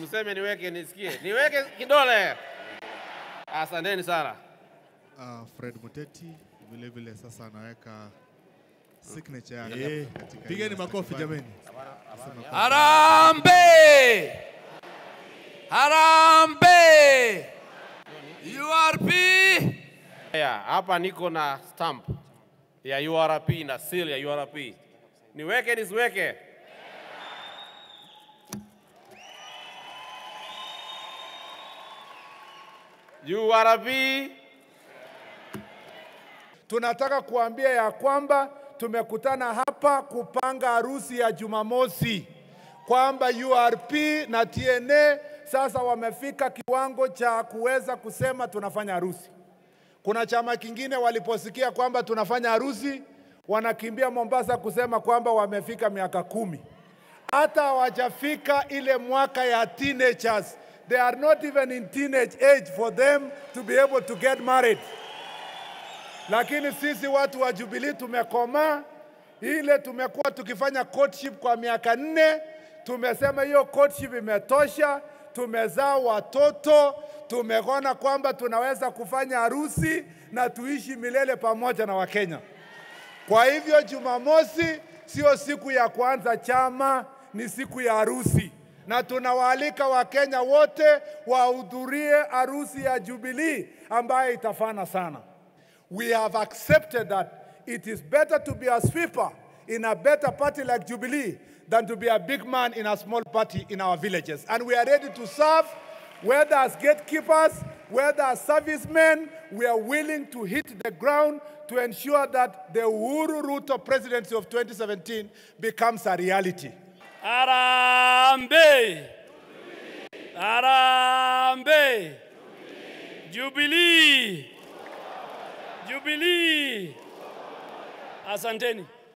usiseme niweke nisikie. Niweke kidole. Asanteni sana. Uh, Fred Muteti vile vile sasa anaweka signature yake Eh, katika pigeni ile makofi stakabadhi. jameni. Anasema Harambe! Harambe! URP! Haya, hapa niko na stamp ya URP na seal ya URP. Niweke nisiweke? URP Tunataka kuambia ya kwamba tumekutana hapa kupanga harusi ya Jumamosi, kwamba URP na TNA sasa wamefika kiwango cha kuweza kusema tunafanya harusi. Kuna chama kingine waliposikia kwamba tunafanya harusi, wanakimbia Mombasa kusema kwamba wamefika miaka kumi. Hata hawajafika ile mwaka ya teenagers. They are not even in teenage age for them to be able to get married lakini sisi watu wa Jubilee tumekomaa. Ile tumekuwa tukifanya courtship kwa miaka nne, tumesema hiyo courtship imetosha, tumezaa watoto, tumeona kwamba tunaweza kufanya harusi na tuishi milele pamoja na Wakenya. Kwa hivyo Jumamosi sio siku ya kuanza chama, ni siku ya harusi, na tunawaalika Wakenya wote wahudhurie harusi ya Jubilee ambayo itafana sana. We have accepted that it is better to be a sweeper in a better party like Jubilee than to be a big man in a small party in our villages. And we are ready to serve, whether as gatekeepers, whether as servicemen, we are willing to hit the ground to ensure that the Uhuru Ruto presidency of 2017 becomes a reality. Harambe! Harambe! Jubilee! Jubilee! Asanteni.